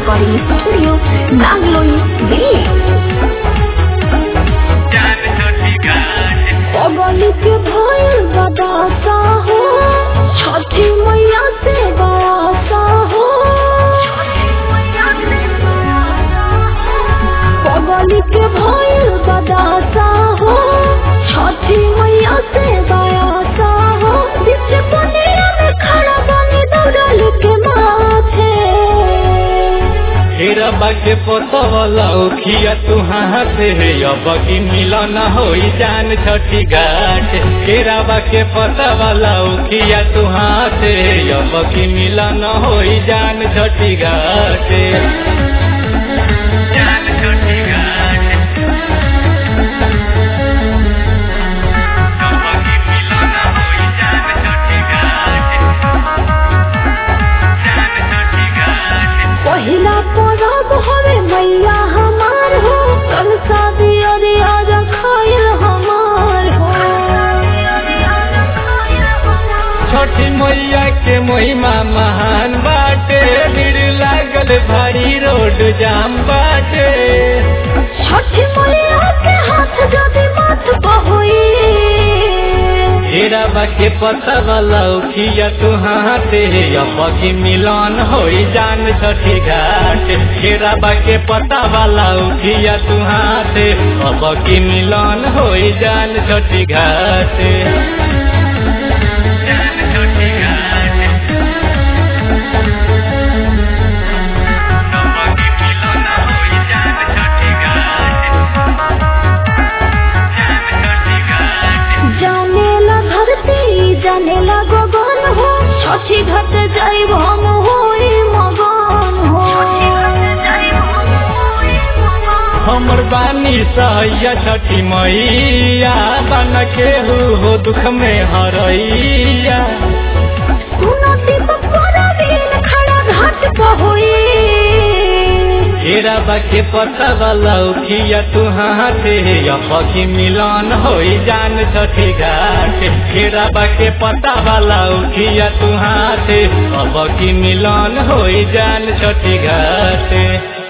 Recording Studio, Bangalore, Delhi. पगली के भइल बदासा हो छठी मैया से बयासा हो पगली के भइल बदासा हो छठी मैया से बयासा हो बीच पनिया में खड़ा बनी दौड़ल के माथे हेरा बाके पोतवला उखिया तू हाथे अब की मिलन होई जान छठी घाट हेरा बाके पोतवला उखिया तू हाथे अब की मिलन होई जान छठी घाट जान छठी घाट अब की मिलन होई जान छठी घाट जान छठी घाट पहिला परब हवे मैया हमार हो कल शादी अरे आज खाइल हमार हो छठी मैया के महिमा महान बाटे भीड़ लागल भारी रोड जाम बाटे छठ मैया के हाथ जदि माथ बहोई हेरा बाके पता वाला उखिया तू हाथे अब की मिलन होई जान छठी घाट हेरा बाके पता वाला उखिया तू हाथे अब की मिलन होई जान छठी घाट जान छठी घाट अब की मिलन होई जान छठी घाट जान छठी घाट जानेला धरती जानेला गगन हो छठी घाट जाइब हम होई मगन हो हमर बानी सहैया छठी मैया बन के हो दुख में हरैया सुनती पपरा दिन खड़ा घाट बहोई हेरा बाके पता वाला उखिया तू हाथे अब की मिलन होई जान छठी घाट हेरा बाके पता वाला उखिया तू हाथे अब की मिलन होई जान छठी घाट